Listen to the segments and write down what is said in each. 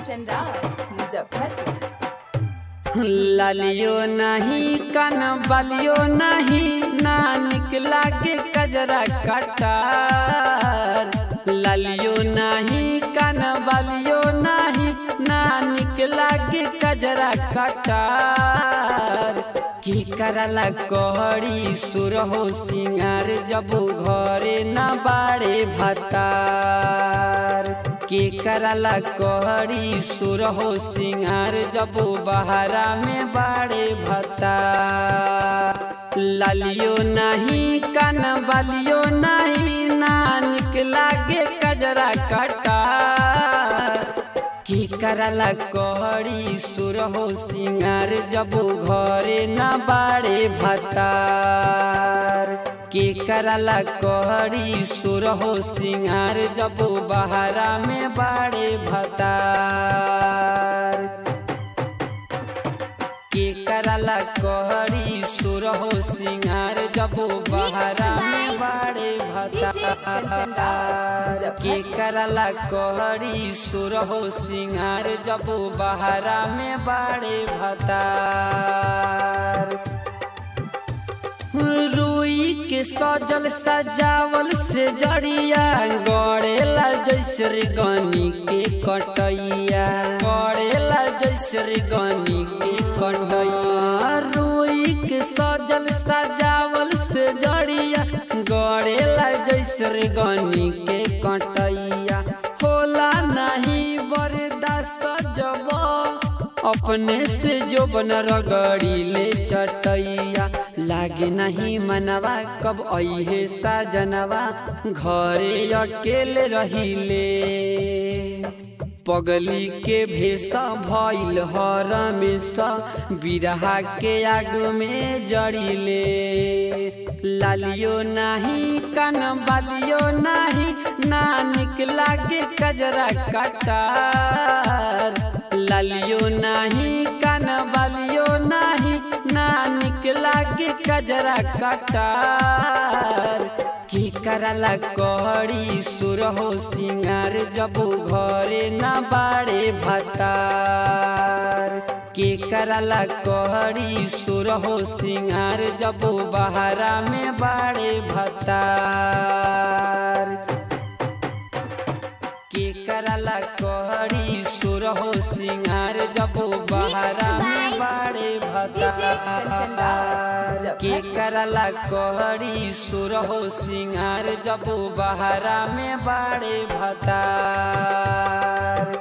कंचन राज मुजफ्फरपुर लालियो नहीं कन बलियो नहीं ना निकला के कजरा कटार लालियो नहीं कन बलियो नहीं ना निकला के कजरा कटार की करला कहरी सुर हो सिंगार जब घरे न बाड़े भतार के करला कहरी सुर हो सिंगार जब बहरा में बाड़े भतार लालियो नहीं कन बलियो नहीं ना निकला के कजरा कटार की करला कहरी सुर हो सिंगार जब घरे न बाड़े भतार के करला कहरी सुर हो सिंगार जब बहरा में बाड़े भतार के करला कहरी सुर हो सिंगार जब बहरा में बाड़े भतार के करला कहरी सुर हो सिंगार जब बहरा में बाड़े भतार रुई के सजल सजावल से जड़िया गड़ेला जैसे गनी के कटैया गड़ेला जैसे गनी के कटैया रुई के सजल सजावल से जड़िया गड़ेला जैसे गनी के कटैया होला नहीं बर्दाश्त जब अपने से जो बन रगड़ी ले चटैया लागे नहीं मनवा कब अहे साजनवा घरे अकेले रहिले पगली के भेसा भइल हर में बिरहा के आग में जड़िले लालियो नहीं कन बालियो नहीं ना निकला के कजरा कटार लालियो नहीं कन बालियो नहीं ना निकला के कजरा कटार की करला कहरी सुर हो सिंगार जब घरे न बाड़े भतार के करला कहरी सुर हो सिंगार जब बहरा में बाड़े भतार के करला कहरी सुर हो सिंगार जब बहरा में बाड़े भतार के करला कहरी सुर हो सिंगार जब बहरा में बाड़े भतार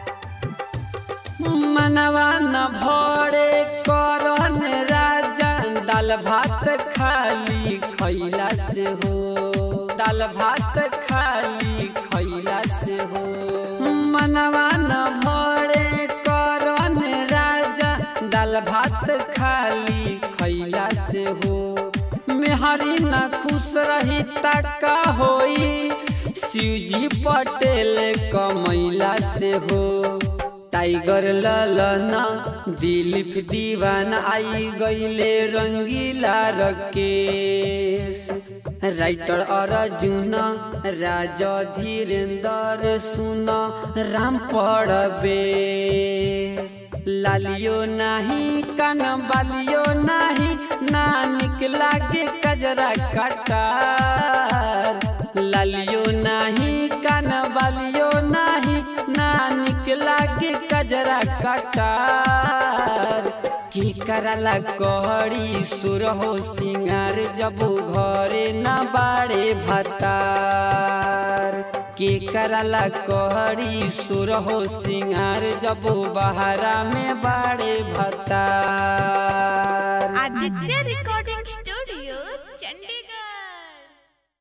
मनवा न भरे करन राजा दाल भात खाली खैला से हो दाल भात खाली खैला से हो मनवा न भरे करन राजा दाल भात खाली खैला से हो मेहरी न खुश रही तका होई शिवजी पटेल कमैला से हो टाइगर ललना दिलीप दीवान आई गईले रंगीला रकेश राइटर अर्जुन राजा धीरेन्द्र सुन राम पड़बे लालियो नहीं कन बालियो नहीं ना निकला के कजरा कटार लालियो नहीं कन बालियो नहीं ना निकला के कजरा कटार की करला कहरी सुर हो सिंगार जब घरे न बाड़े भतार के करला कहरी सुर हो सिंगार जब बहरा में बाड़े भतार आदित्य रिकॉर्ड